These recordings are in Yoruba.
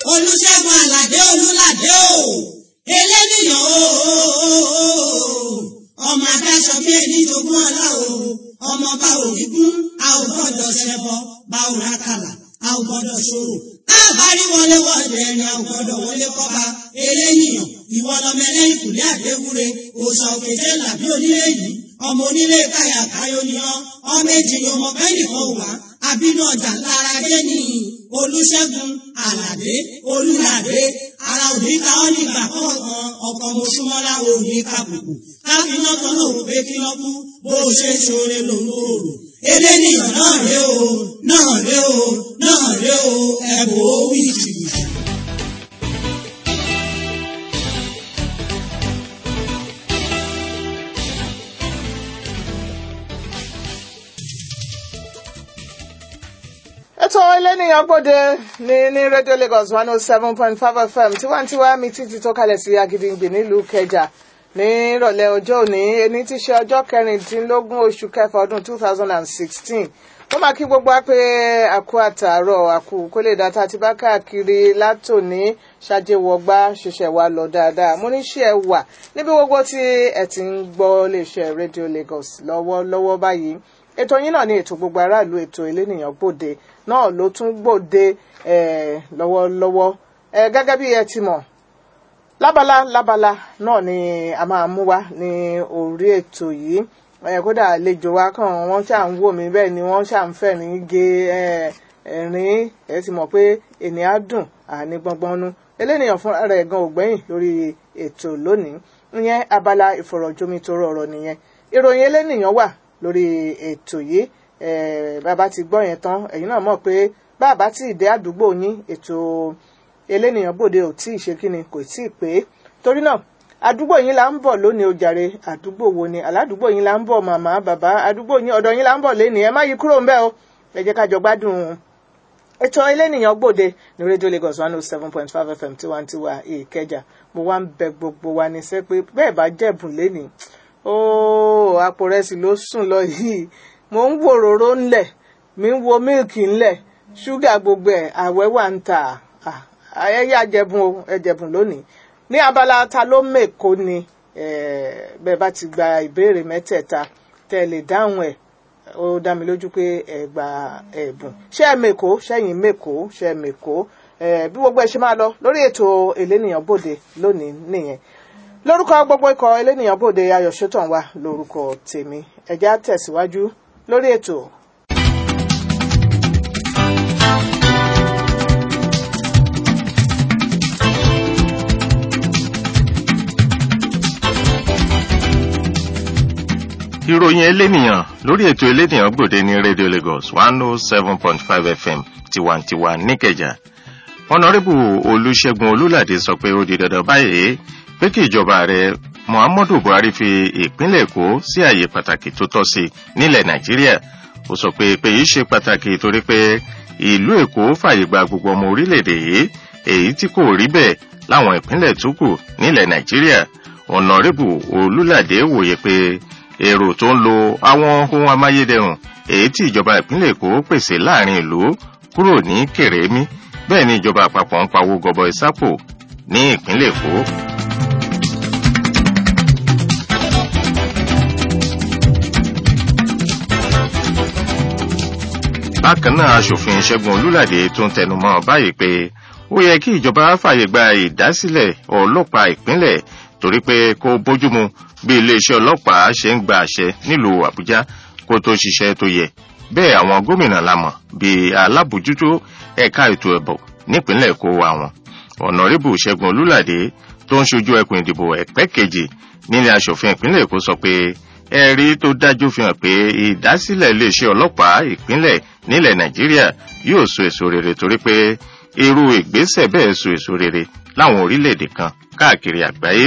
olùṣègùn àlàdé olùlàdé o eléníyàn o ọmọ adáṣọ bí ẹni jogún ọlá o ọmọ bá òní kún a ò gbọ́dọ̀ ṣẹbọ bá ò rákàlà a ò gbọ́dọ̀ ṣòro káàbárí wọlé wọlé ẹni a ò gbọ́dọ̀ wọlé kọba eléníyàn ìwọ lọmọ ẹlẹ́yìn kùlé àdéwúre òòṣà òkèjé làbí onílé yìí ọmọ onílé káyà káyọ ni ọ ọmọ èjì ni ọmọ bẹ́ẹ̀ nìkan wà àbínú ọjà lára dé ní olùṣègùn àlàdé olùlàdé ara òní ká ọ nígbà kọ̀ọ̀kan ọkọ̀ mọ̀ṣúmọ́lá òní kàbùkù káfíná kan náà wò pé kí lọ́ kú bó o ṣe ṣoore lòun ò rò eléníyàn náà ré o náà ré o náà ré o ẹ̀bùn ó wí jìbìtì. ètò ẹlẹ́nìyàn gbòde ní ní radio lagos one oh seven point five fm tiwantiwa mi títí tó kalẹ̀ sí agídígbì nílùú kẹjà ní ìrọ̀lẹ́ ọjọ́ òní ẹni tí ṣe ọjọ́ kẹrìndínlógún oṣù kẹfà ọdún two thousand and sixteen ó máa kí gbogbo wa pé àkú àtàárọ̀ àkú kó lè dá tá a ti bá káàkiri látòní ṣàjẹwọgbá ṣiṣẹ́ wa lọ dáadáa mo ní ṣe ẹ wà níbi gbogbo tí ẹ ti ń gbọ́ iléeṣẹ́ radio lagos lọ́wọ́lọ́wọ́ báyìí ètò yín náà ní ètò gbogbo aráàlú ètò elénìyàn gbòde náà ló tún gbòde lọ́wọ́lọ́wọ́ gẹ́gẹ́ bí ẹ ti mọ̀ lábala lábala náà ni a máa mú wá ní orí ètò yìí kódà àlejò wa kàn wọ́n ṣà ń wò mí bẹ́ẹ̀ ni wọ́n ṣà ń fẹ́ ní gé ẹ̀rín ẹ ti mọ̀ pé ènìyàn dùn àní gbọ́ngbọ́nú elénìyàn fúnra rẹ̀ gan ògbẹ́yìn lórí ètò lónìí ìyẹn abala ìfọ̀rọ̀jomitoro ọ̀rọ̀ nìyẹn ìròyìn elénìyàn wà lórí ètò yìí bàbá ti gbọ́ yẹn tán ẹ̀yin náà mọ̀ pé bàbá tí ìdẹ́ àdúgbò yín ètò elénìyàn bòde ò tí ì ṣe kíni kò tí ì pé torí náà àdúgbò yín là ń bọ̀ lónìí o jàre àdúgbò wo ni aládùúgbò yín là ń bọ̀ màmá bàbá àdúgbò yín ọ̀dọ̀ yín là ń bọ̀ lẹ́nìí ẹ má yí kúrò ń bẹ̀ o ẹ jẹ́ ká jọ gbádùn ètò elénìyàn gbòde ní rédíò Lagos one oh seven point five FM tiwantiwa ìkẹjà mo wá ń bẹ gbogbo wa ní sẹ́ pé bẹ́ẹ̀ bá jẹ̀bùn lẹ́nìí óò àpò rẹsì ló sùn lọ yìí mò ń wo òróró ńlẹ̀ mi ń wo mílìkì ńlẹ̀ ṣúgà gbogbo ẹ̀ àwẹ̀ wà ń tà ẹ̀yà jẹ̀bùn o ẹ̀jẹ̀bùn lónìí ní abala ta ló mèkó ni bẹ́ẹ̀ bá ti gba ìbéèrè mẹ́tẹ̀ẹ̀ta tẹ́ ẹ lè dáhùn ẹ̀ ó dá mi lójú pé ẹ gba ẹ̀bùn ṣé ẹ mèkó ṣẹ́yìn mèkó ṣé ẹ mèkó bí gbogbo ẹ ṣe máa lọ lórí ètò elénìyàn bòde lónìí nìyẹn lórúkọ gbogbo ikọ̀ elénìyàn bòde ayọ̀ ṣótàn wa lórúkọ tèmi ẹ̀já tẹ̀síwájú lórí ètò. ìròyìn elénìyàn lórí ètò elénìyàn gbòde ní radio lagos one oh seven point five fm tiwantiwa níkẹjà ọ̀nàrẹ́bù olùṣègùn olùlàdé sọ pé ó di dandan báyìí pé kí ìjọba ààrẹ muhammadu buhari fi ìpínlẹ̀ èkó sí àyè pàtàkì tó tọ́ sí nílẹ̀ nàìjíríà ó sọ pé pé yìí ṣe pàtàkì torí pé ìlú èkó fàyè gba gbogbo ọmọ orílẹ̀-èdè yìí èyí tí kò rí bẹ́ẹ̀ láwọn ìpínlẹ̀ tó kù nílẹ̀ nàìjíríà ọ̀nàrẹ́bù olùlàdé wòye pé èrò tó ń lo àwọn ohun amáyédẹrùn èyí tí ìjọba ìpínlẹ̀ èkó pèsè láàrin ìlú kúrò ní kèrèmí bẹ́ẹ̀ ni ìjọba àpapọ̀ ń pawó gọbọi sápò ní ìpínlẹ̀ èkó. bákan náà aṣòfin ṣẹ́gun olúlàdé tó ń tẹnumọ́ báyìí pé ó yẹ kí ìjọba fàyè gba ìdásílẹ̀ ọlọ́pàá ìpínlẹ̀ torí pé kó bójúmu bí iléeṣẹ́ ọlọ́pàá ṣe ń gba àṣẹ nílùú àbújá kó tó ṣiṣẹ́ tó yẹ bẹ́ẹ̀ àwọn gómìnà lámọ̀ bíi alábòjútó ẹ̀ka ètò ẹ̀bọ̀ nípínlẹ̀ èkó àwọn ọ̀nàrẹ́bù ṣẹ́gun olúlàdé tó ń ṣojú ẹkùn ìdìbò ẹ̀pẹ́ kejì nílé aṣòfin ìpínlẹ̀ èkó sọ pé ẹ̀rí tó dájú fi hàn pé ìdásílẹ̀ iléeṣẹ́ ọlọ́pàá ìpínlẹ̀ nílẹ̀ nàìjíríà yóò so èso rere torí pé irú ìgbésẹ̀ bẹ́ẹ̀ so èso rere láwọn orílẹ̀-èdè kan káàkiri àgbáyé.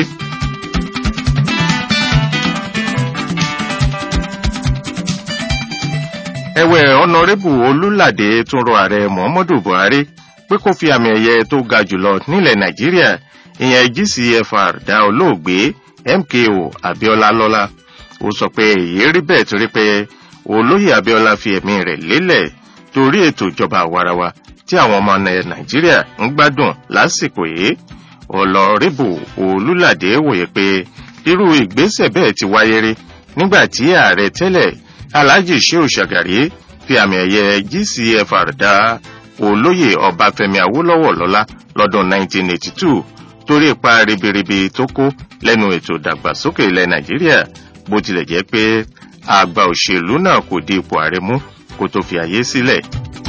ẹ̀wẹ̀ ọ̀nàrẹ́bù olúlàdé tún rọ ààrẹ muhammadu buhari pé kó fi àmì ẹ̀yẹ tó ga jùlọ nílẹ̀ nàìjíríà ìyẹn gcfr dá olóògbé mko abiola lọ́lá ó sọ pé èyí rí bẹ́ẹ̀ torí pé olóyè abiola fi ẹ̀mí rẹ̀ lélẹ̀ torí ètò ìjọba àwarawa tí àwọn ọmọ nàìjíríà ń gbádùn lásìkò yìí ọlọ́rìbù olùlàdé wòye pé irú ìgbésẹ̀ bẹ́ẹ̀ ti wáyé rí nígbà tí ààrẹ tẹ́lẹ̀ alhaji shehu shagari fi àmì ẹ̀yẹ gcfr dá olóyè ọbáfẹ́mi awólọ́wọ̀ lọ́lá lọ́dún 1982 torí ipa ribiribi tó kó lẹ́nu ètò ìdàgbàsókè ilẹ̀ nàìjíríà bó tilẹ̀ jẹ́ pé àgbà òṣèlú náà kò di ipò ààrẹ mú kó tó fi àyè sílẹ̀.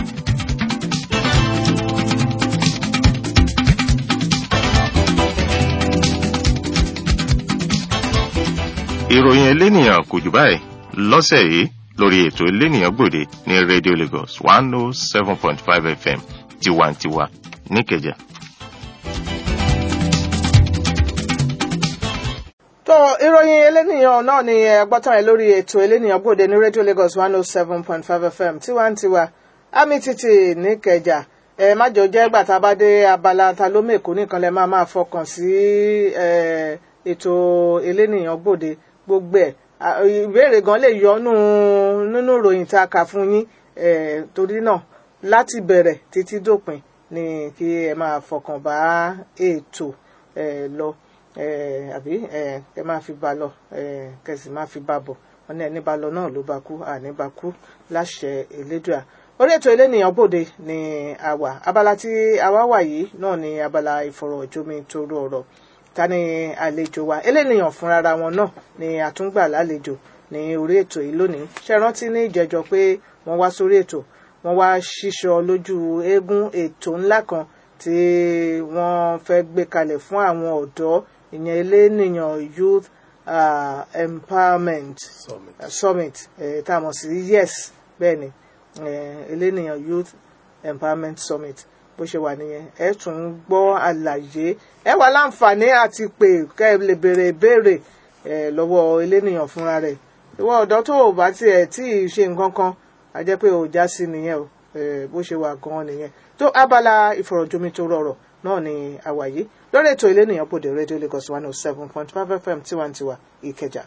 ìròyìn elénìyàn kò jù báyìí lọ́sẹ̀ yìí lórí ètò elénìyàn gbòde ní radio lagos one oh seven point five fm tiwantiwa níkẹjà. tó ìròyìn elénìyàn náà ni ẹgbọ́tàn ẹ lórí ètò elénìyàn gbòde ní radio lagos one oh seven point five fm tiwantiwa àmì títì níkẹjà ẹ má jọ jẹ́ gbàtà bá dé abala ta ló mèkó nìkan lẹ máa máa fọkàn sí ètò elénìyàn gbòde gbogbo ẹ̀ ìbéèrè gan lè yọnu nínú ìròyìn tá a kà fún yín torí náà láti bẹ̀rẹ̀ títí dópin ni kí ẹ máa fọkàn bá ètò lọ àbí ẹ máa fi bá lọ kẹsì máa fi bá bọ̀ wọn ní ẹni bá lọ náà ló bá kú àní bá kú láṣẹ elédùà orí ètò elénìyàn bòde ni a wà abala tí a wá wà yìí náà ni abala ìfọ̀rọ̀jomi toro ọ̀rọ̀ ta ni àlejò wa elénìyàn fúnra wọn náà ni àtúngbà lálejò ní orí ètò yìí lónìí ṣe rántí ní ìjẹjọ pé wọ́n wá sórí ètò wọ́n wá ṣíṣọ lójú eégún ètò ńlá kan tí wọ́n fẹ́ gbé kalẹ̀ fún àwọn ọ̀dọ́ ìyẹn elénìyàn youth uh, empowerment Summit. uh, summit eh, tá a mọ̀ sí yes bẹ́ẹ̀ ni eh, elénìyàn youth empowerment summit bó ṣe wà nìyẹn ẹ tún ń gbọ́ àlàyé ẹ wà láǹfààní àti pé kẹ́ ẹ lè béèrè ìbéèrè ẹ lọ́wọ́ elénìyàn fúnra rẹ̀ ìwọ ọ̀dọ́ tó o bá tiẹ̀ tí ì ṣe nǹkan kan a jẹ́ pé ò já sí nìyẹn o ẹ bó ṣe wà gan-an nìyẹn tó abala ìfọ̀rọ̀jomi tó rọrọ̀ náà ni àwàyé lórí ètò elénìyàn pòdè rédíò Lagos one oh seven point five FM tiwantiwa Ìkẹjà.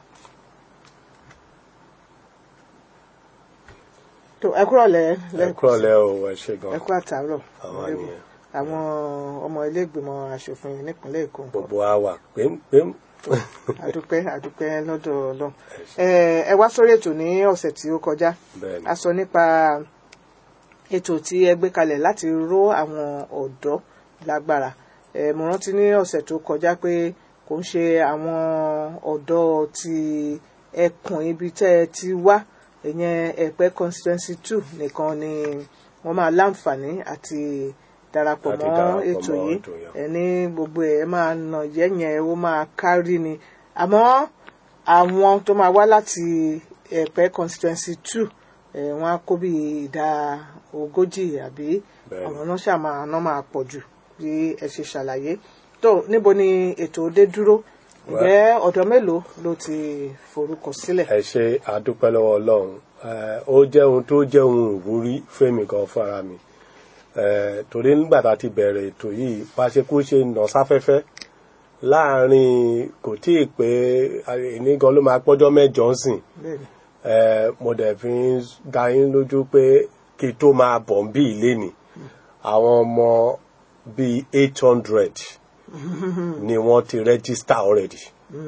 tó ẹ kúrọ̀lẹ́ ẹ kúrọ̀lẹ́ o ẹ ṣe gan ẹ kú àtàárọ̀ Àwa Honorable. nìyẹn. àwọn ọmọ ilé ìgbìmọ̀ asòfin nípínlẹ̀ Èkó ńkọ́? gbogbo wa wà pémpém àdúpẹ́ àdúpẹ́ lọ́dọ̀ Ọlọ́run ẹ ẹ wá sórí ètò ní ọ̀sẹ̀ tí ó kọjá bẹ́ẹ̀ ni a sọ nípa ètò tí ẹ gbé kalẹ̀ láti ró àwọn ọ̀dọ́ lágbára ẹ mo rántí ní ọ̀sẹ̀ tó kọjá pé kò ń ṣe àwọn ọ̀dọ́ ti ẹkùn ibi tẹ́ ẹ ti wá ìyẹn ẹ̀pẹ́ constituency two nìkan ni wọ́n máa láǹfààní àti darapọ̀ Láti mọ́ darapọ̀ ètò mọ́ yìí ètò yẹn. ẹ ní gbogbo ẹ̀ máa nà yẹ́yẹ́ ó máa kárí ni àmọ́ àwọn tó máa wá láti ẹ̀pẹ́ constituency two ẹ̀ wọ́n á kó bí ìdá ogójì àbí Bẹ́ẹ̀ni. àwọn náà ṣàmà náà máa pọ̀ jù bí ẹ ṣe ṣàlàyé tó níbo ni ètò dé dúró ǹjẹ́ ọ̀dọ́ mélòó ló ti forúkọ sílẹ̀ ẹ ṣe àdúpẹ́ lọ́wọ́ Ọlọ́run Eh, ó jẹ́ ohun tó jẹ́ ohun ìwúrí fẹ́mi gan fúnra mi Eh, torí nígbà tá a ti bẹ̀rẹ̀ ètò yìí bá ṣe kó ṣe nà sáfẹ́fẹ́ láàrin kò tí ì pé ní gan ló máa pọ́jọ́ mẹ́jọ ń sìn bẹ́ẹ̀ni Eh, mo dẹ̀ fi ń dá yín lójú pé kí tó máa bọ̀ ń bí ilé ni àwọn ọmọ bíi eight hundred ni wọ́n ti register already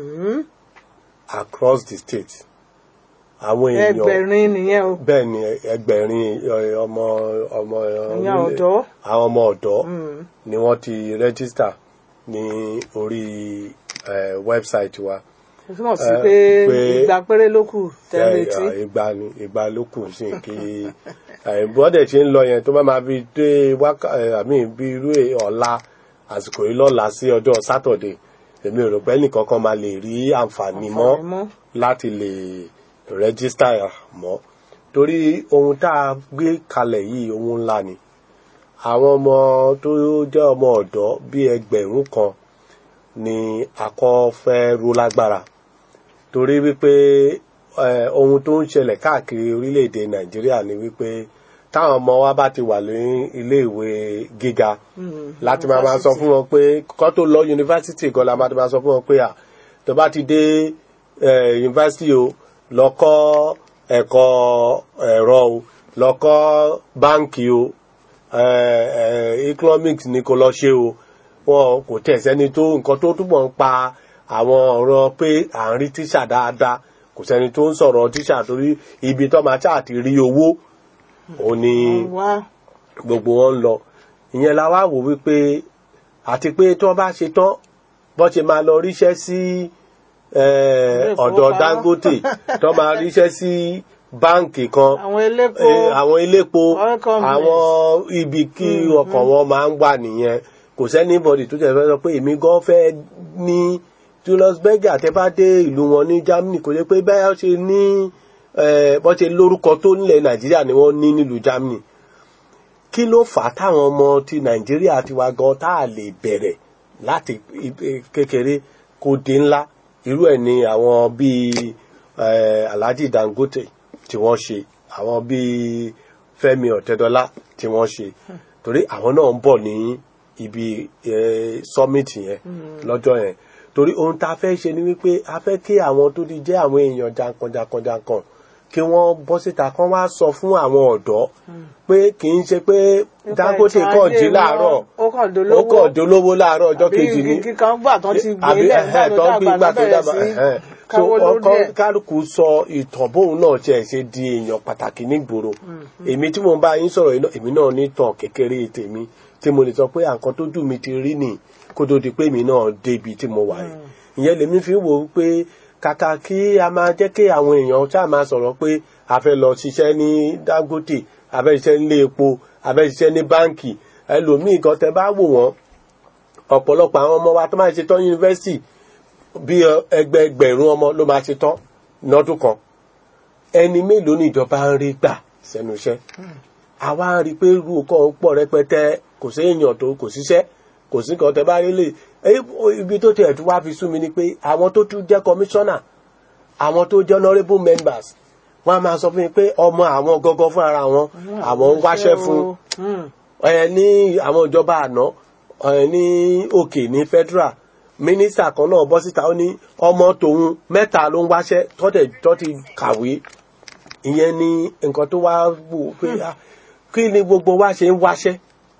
across the state àwọn èèyàn ẹgbẹ̀rin nìyẹn o bẹ́ẹ̀ ni ẹgbẹ̀rin ẹ, ọmọ ọmọ ìyẹn ọ̀dọ́ àwọn ọmọ ọ̀dọ́ ni wọ́n ti register ní orí eh, website wa ó túmọ̀ sí Eh, pé pé- ìgbà péré ló kù tẹ́lẹ̀tì Eh, ìgbà ni ìgbà ló kù sí kí bọ́dẹ̀ tí ń lọ yẹn tó bá máa fi dé wákà àmì bí irú ẹ̀ ọ̀la àsìkò yìí lọ́la sí ọjọ́ sátọ̀dẹ̀ èmi ò rò pé nìkan kan máa lè rí àǹfààní mọ́ Àǹfààní mọ́. láti lè rẹ́gísítà mọ́ torí ohun tá a gbé kalẹ̀ yìí ohun ńlá ni àwọn ọmọ tó jẹ́ ọmọ ọ̀dọ́ bíi ẹgbẹ̀rún kan ni akọ́ fẹ́ ró lágbára torí wípé eh, ohun tó ń ṣẹlẹ̀ káàkiri orílẹ̀-èdè nàìjíríà ni wípé táwọn ọmọ wa bá ti wà ní iléèwé gíga láti máa máa sọ fún wọn pé kọ́ tó lọ yunifásitì gan la máa ti máa sọ fún wọn pé à tó bá ti dé eh, yunifásitì o lọ kọ́ ẹ̀kọ́ ẹ̀rọ o lọ kọ́ báǹkì o eh, eh, economics ni kò lọ ṣe o wọn kò tẹ̀ sẹ́ni tó nǹkan tó túbọ̀ ń pa àwọn ọ̀rọ̀ pé à ń rí tíṣà dáadáa kò sẹ́ni tó ń sọ̀rọ̀ tíṣà torí ibi tó máa ṣáà ti rí owó òun ni wá gbogbo wọn ń lọ ìyẹn la wá wò wípé àti pé tí wọ́n bá ṣe tán bọ́n ṣe máa lọ ríṣẹ́ sí eh, Ilé ọ̀dọ̀ ìfowópamọ́. Dangote tó máa ríṣẹ́ sí báǹkì kan àwọn elépo Eh, àwọn iléepo oil companies. àwọn ibi kí ọkàn wọn máa ń wà nìyẹn kò sẹ́ni bọ́dì tó tẹ̀ fẹ́ sọ pé èmi gan fẹ́ ní Julius Berger tẹ́ bá dé ìlú wọn ní Germany kò lè pé bẹ́ẹ̀ ṣe ní eh, bọ́n ṣe lórúkọ tó nílẹ̀ Nàìjíríà ni wọ́n ní nílùú Germany kí ló fà á táwọn ọmọ ti Nàìjíríà ti wá gan tá a lè bẹ̀rẹ̀ láti ibi- kékeré kó dé ńlá irú ẹ̀ ni àwọn bíi eh, Alhaji Dangote tí wọ́n ṣe àwọn bíi Fẹ́mi Ọ̀tẹ́dọ́lá tí wọ́n ṣe torí àwọn náà ń bọ̀ ní ibi eh, summit yẹn lọ́jọ́ yẹn torí ohun tá a fẹ́ ṣe ni wípé a fẹ́ kí àwọn tó ti jẹ́ àwọn èèyàn jankan-jankan-jankan kí wọ́n bọ́ síta kán wá sọ fún àwọn ọ̀dọ́ pé kì í ṣe pé Dangote Nípa kàn ètò jí ajé láàárọ̀ wọn, ó kàn ó dolówó kàn dolówó láàárọ̀ ọjọ́ kejì ní àbí igi kan gbà tán ti gbé àbí lẹ̀ ẹ̀hẹ́, nígbà tó tó ń gbé dàgbà ìgbà tó ló dàgbà bẹ̀rẹ̀ sí ẹ̀hẹ́. so káwó lórí ọkọ ẹ̀. kálukú sọ ìtàn bóun náà tiẹ̀ ṣe di èèyàn pàtàkì nígboro èmi tí mo bá yín sọ̀rọ̀ yìí náà èmi náà ní tàn kékeré tèmi tí mo lè sọ pé àǹkan tó dùn mí ti rí nì kó tó di pé èmi náà débi tí mo wà yìí ìyẹn lèmi fi ń wò ó pé kàkà kí a máa jẹ́ kí àwọn èèyàn ṣáà máa sọ̀rọ̀ pé a fẹ́ lọ ṣiṣẹ́ ní Dangote a fẹ́ ṣiṣẹ́ nílé epo a fẹ́ ṣiṣẹ́ ní báǹkì ẹlòmíì kan tẹ bá wò wọ́n ọ̀pọ̀lọpọ̀ àwọn ọmọ wa tó máa ṣe tán yunifásitì bí ẹgbẹẹgbẹ̀rún ọmọ ló máa ṣe tán lọ́dún kan ẹni mélòó ni ìjọba ń rí gbà sẹ́nu iṣẹ́ àwa ń rí i pé irú kan pọ̀ rẹpẹtẹ kò sí èèyàn tó kò síṣẹ́ kò sí kan tẹ bá rí lè ibi tó tiẹ̀ tún wá fi sú mi ni pé àwọn tó tún jẹ́ kọmíṣánná àwọn tó jẹ́ honourable members wọ́n á máa sọ fún mi pé ọmọ àwọn gọ́gọ́ fún ara wọn àwọn ń wáṣẹ́ fún ẹ ní àwọn ìjọba àná ẹ ní òkè ní federal mínísítà kan náà bọ́ síta ó ní ọmọ tòun mẹ́ta ló ń wáṣẹ́ tọ́tẹ̀ tọ́tì kàwé ìyẹn ni nǹkan tó wá wò pé ah, kí ni gbogbo wa ṣe ń wáṣẹ́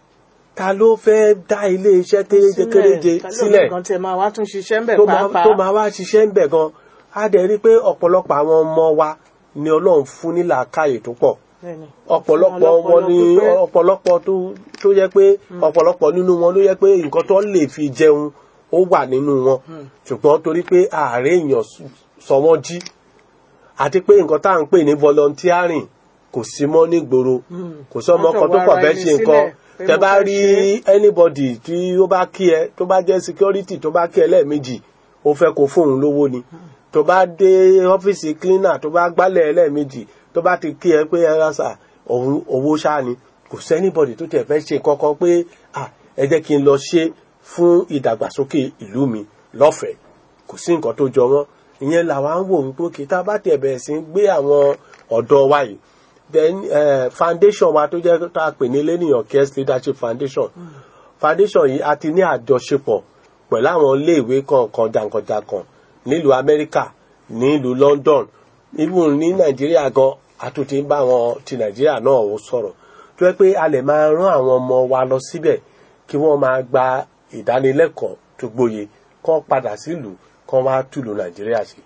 ta ló fẹ́ dá ilé iṣẹ́ kéréje kéréje sílẹ̀ kan tẹ máa wá tún ṣiṣẹ́ ń bẹ̀ tó máa pàápàá tó máa wá ṣiṣẹ́ ń bẹ̀ gan á dẹ̀ rí i pé ọ̀pọ̀lọpọ̀ àwọn ọmọ wa ni ọlọ́run fún ní làákàyè tó pọ̀ Bẹ́ẹ̀ni. ọ̀pọ̀lọpọ̀ Fún wọn ni ọlọ́pọlọ pípé. ọ̀pọ̀lọpọ̀ tó tó yẹ pé ọ̀pọ̀lọpọ̀ nínú wọn ló yẹ pé nǹkan tó lè fi jẹun ó wà nínú wọn ṣùgbọ́n torí pé ààrẹ èèyàn s- sọ wọ́n jí àti pé nǹkan tá à ń pè ní volunteering kò sí mọ́ nígboro kò sọ́mọ Wọ́n kan tó kàn kọ̀ wá bẹ́ẹ̀ ara ṣe ẹni nǹkan sílẹ̀ pé tẹ mo bá fẹ́ rí ṣe anybody tí ó bá kí ẹ tó bá jẹ́ security tó bá kí ẹ lẹ́ẹ̀mejì ó fẹ́ kó fóun lówó ni tó bá dé ọ́fíìsì cleaner tó bá gbálẹ̀ ẹ lẹ́ẹ̀mejì tó bá ti kí ẹ pé ẹ rásà òun owó ṣáà ni kò sẹ́nibọ̀dì tó tẹ̀ fẹ́ ṣe kankan pé ah ẹ jẹ́ kí n lọ ṣe fún ìdàgbàsókè ìlú mi lọ́fẹ̀ẹ́ kò sí nǹkan tó jọ wọ́n ìyẹn làwa ń wò wípé kí tá a bá tẹ̀ bẹ̀rẹ̀ sí gbé àwọn ọ̀dọ́ wa yìí then uh, foundation wa tó jẹ́ tá a pè ní lẹ́nìyàn cares leadership foundation foundation yìí a ti ní àjọṣepọ̀ pẹ̀lú àwọn iléèwé kọ̀ọ̀kan jàǹkànjàǹkàn nílùú amẹ́ríkà nílùú london even ní nàìjíríà gan àtúntì ń bá àwọn ti nàìjíríà náà ó sọ̀rọ̀ tó yẹ pé a lè máa rán àwọn ọmọ wa lọ síbẹ̀ kí wọ́n máa gba ìdánilẹ́kọ̀ọ́ tó gbóye kán padà sílùú kán wá túlù nàìjíríà sí.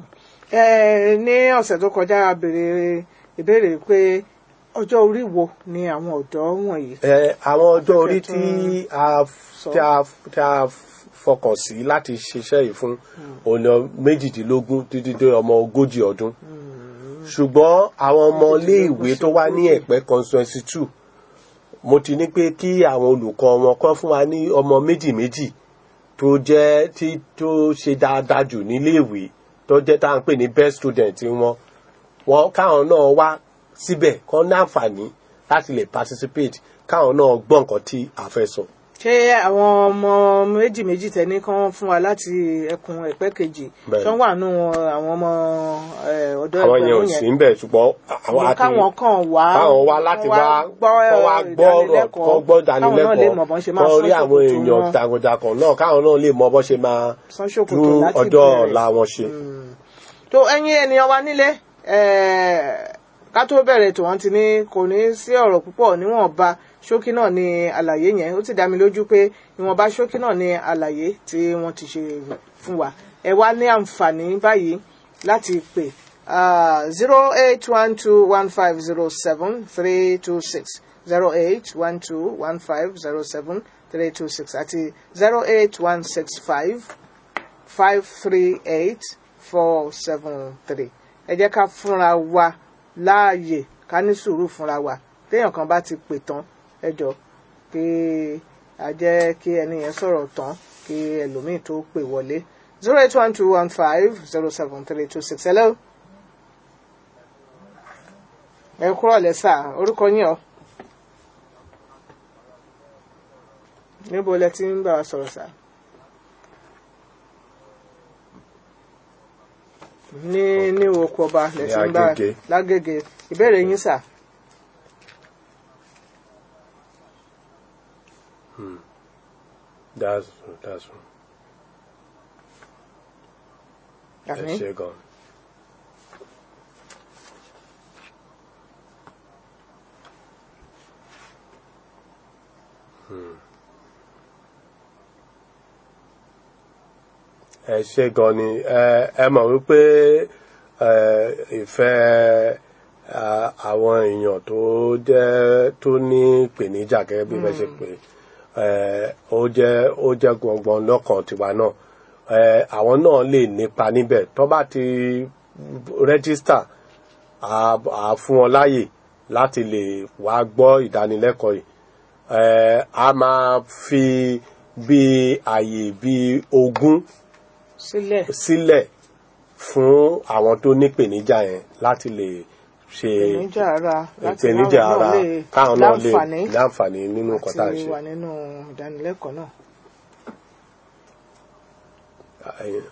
Ẹ, ní ọ̀sẹ̀ tó kọjá a béèrè ìbéèrè pé ọjọ́ orí wo ni àwọn ọ̀dọ́ wọ̀nyí. Ẹ, àwọn ọjọ́ orí tí Akẹ́kọ̀ọ́ a sọ. tí a tí a fọkàn sí láti ṣiṣẹ́ yìí fún ọ̀nà méjìdínlógún títí dé ọmọ ogójì ọdún ṣùgbọ́n àwọn ọmọ iléèwé tó wá ní ẹ̀pẹ́ constituency two mo ti ní pé kí àwọn olùkọ́ wọn kọ́ fún wa ní ọmọ méjì méjì tó jẹ́ tí tó ṣe dáadáa jù níléèwé tó jẹ́ tá à ń pè ní best student wọn wọn káwọn náà wá síbẹ̀ kán ní àǹfààní láti lè participate káwọn náà gbọ́ nǹkan tí a fẹ́ sọ. ṣé àwọn ọmọ méjì méjì tẹ́ni kan fún wa láti ẹkùn ẹ̀pẹ́ kejì Bẹ́ẹ̀ni. tó wà nù àwọn ọmọ ẹ, ọ̀dọ́ àwọn yẹn ò ẹgbẹ̀rún sí yẹn ń bẹ̀ ṣùgbọ́n àwọn Ní àti káwọn kan wá káwọn wá láti wá kọ́ wá gbọ́ ọ̀rọ̀ kọ́ gbọ́ káwọn náà lè mọ̀ bọ́n ṣe ìdánilẹ́kọ̀ọ́ máa kọ́ rí sán àwọn ṣòkòtò èèyàn wọn jagunjagun náà káwọn náà lè mọ bọ́ ṣe máa sán ṣòkòtò tún láti ọjọ́ bẹ̀rẹ̀. ọ̀la wọn ṣe. tó ẹ̀yin ènìyàn wa nílé ẹ, ká tó bẹ̀rẹ̀ tó wọ́n ti ní kò ní sí ọ̀rọ̀ púpọ̀ níwọ̀nba ṣókí náà ni àlàyé yẹn ó ti dá mi lójú pé ìwọ̀nba ṣókí náà ni àlàyé tí wọ́n ti ṣe fún wa ẹ wá ní àǹfààní báyìí láti pè zero eight one two one five zero seven three two six zero eight one two one five zero seven three two six àti zero eight one six five five three eight four seven three ẹ jẹ́ ká fúnra wa láàyè ká ní sùúrù fúnra wa téèyàn kan bá ti pè tán ẹ jọ kí a jẹ́ kí ẹni yẹn sọ̀rọ̀ tán kí ẹlòmíì tó pè wọlé zero eight one two one five zero seven three two six hello. ẹ kúrò lẹ́sà orúkọ yín ọ. níbo lẹ ti ń bá wa sọ̀rọ̀ sá. ní ní oko ọba lẹ ti ń bá Agége. lágége ìbéèrè yín sà. that's true that's true ẹ àmín ṣe gan. Hmm. ẹ ṣe gan ni ẹ ẹ mọ̀ wípé ẹ ìfẹ́ à, àwọn èèyàn tó jẹ́ tó ní ìpèníjà gẹ́gẹ́ bí wọ́n ṣe pé ẹ ó jẹ́ ó jẹ́ gbọ̀ngbọ̀n lọ́kàn tiwa náà ẹ àwọn náà lè nípa níbẹ̀ tó bá ti rẹ́gísítà à á fún wọn láàyè láti lè wá gbọ́ ìdánilẹ́kọ̀ọ́ yìí ẹ a máa fi bí àyè bí ogún sílẹ̀ sílẹ̀ fún àwọn tó nípèníjà yẹn láti lè ṣe ìpèníjà ara láti ìpèníjà láwọn ara náà lè káwọn náà lè láǹfààní láǹfààní nínú nǹkan tá à ń àti ṣe. wà nínú ìdánilẹ́kọ̀ọ́ náà. Ẹ-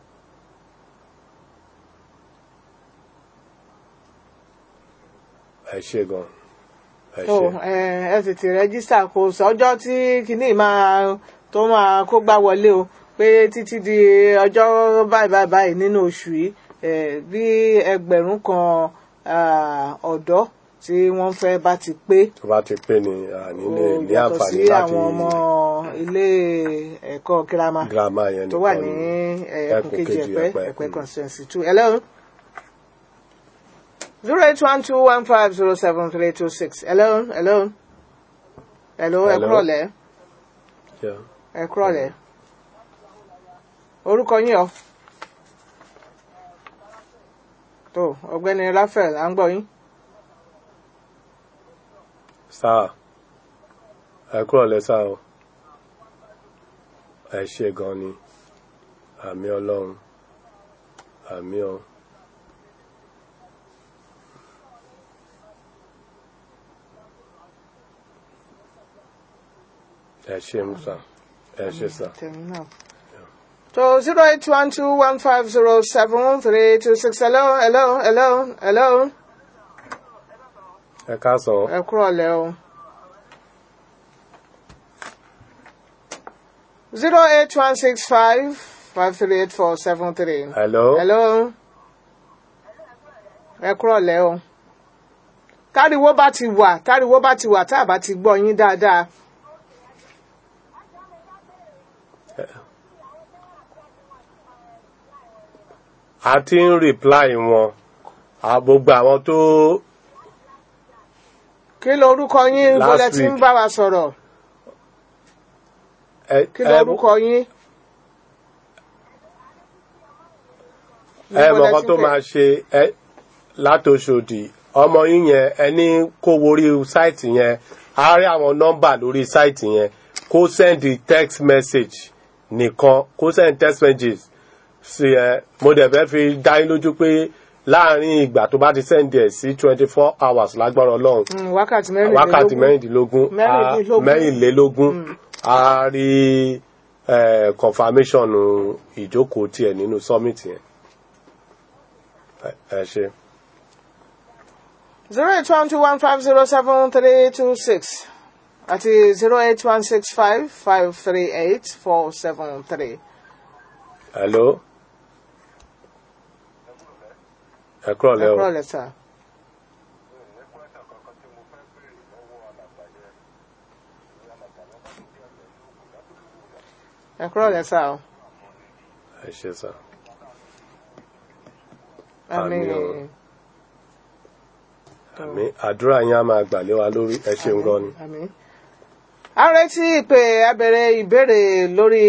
ẹ ṣe gan ẹ tó ṣe ẹ ẹ tètè rẹ́gísítà kò sọ́jọ́ tí kinní máa tó máa kó gbá wọlé o pé títí di ọjọ́ báyìí báyìí báyìí nínú oṣù yìí ẹ bí ẹgbẹ̀rún kan ah, ọ̀dọ́ tí wọ́n fẹ́ bá ti pé tó bá ti pé ni àní lè ó ní yàtọ̀ àǹfààní sí láti àwọn ọmọ ilé ẹ̀kọ́ girama girama yẹn tó wà nìkan ní ni ẹkùn ẹkùn kejì kejì ẹ̀pẹ́ Ẹ̀pẹ́, ẹ̀pẹ́ mm. constituency two hello zero eight one two one five zero seven three two six hello hello hello ẹ Hello. kúrọ̀lẹ́ Yeah. ẹ kúrọ̀lẹ́ orúkọ yín ọ tó ọ̀gbẹ́ni Raphael à ń gbọ́ yín sáà ẹ kúrò lẹ́sà o ẹ ṣe gan ni àmì ọlọ́run àmì ọ. ẹ ṣe musa ẹ ṣe sá tẹ̀mí náà. tó zero eight one two one five zero seven three two six hello hello hello hello ẹ káàsán ẹ kúrọ̀lẹ́ o. zero eight one six five five three eight four seven three. hello hello ẹ kúrọ̀lẹ́ o. táriwo bá ti wà táriwo bá ti wà tá a bá ti gbọ́ yín dáadáa. a ti ń reply wọn a gbogbo àwọn tó kí lorúkọ yín Last bọ́lẹ̀ tí ń week. bá wa sọ̀rọ̀ ẹ kí ẹ lorúkọ yín. ẹ Níbo lẹ mọ̀kan ti ń tó pè? máa ṣe ẹ látòṣòdì ọmọ yín yẹn ẹni kó worí sáìtì yẹn á rí àwọn nọ́mbà lórí sáìtì yẹn kó sẹ́ndì text message nìkan kó sẹ́ndì text messages sí ẹ mo dẹ̀ fẹ́ fi dá yín lójú pé láàrin ìgbà tó bá ti sẹ́ndì ẹ̀ sí twenty four hours lágbára ọlọ́run Mm, wákàtí mẹ́rìnlélógún. wákàtí mẹ́rìndínlógún á- Mẹ́rìndínlógún. mẹ́rìnlélógún á rí eh, confirmation ìjókòó tiẹ̀ nínú summit yẹn ẹ ẹ ṣe. zero eight one two one five zero seven three two six àti zero eight one six five five three eight four seven three. hello ẹ kúrọ̀ ẹ lẹ́ o kúrọ̀ lẹ́tà. ẹ kúrò lẹ́sà o. ẹ ṣe sá. àmín Àmín o. àmì àdúrà yín á máa gbà lé wa lórí ẹ ṣeun gan ni. àmín. a retí ìpè abẹ̀rẹ̀ ìbéèrè lórí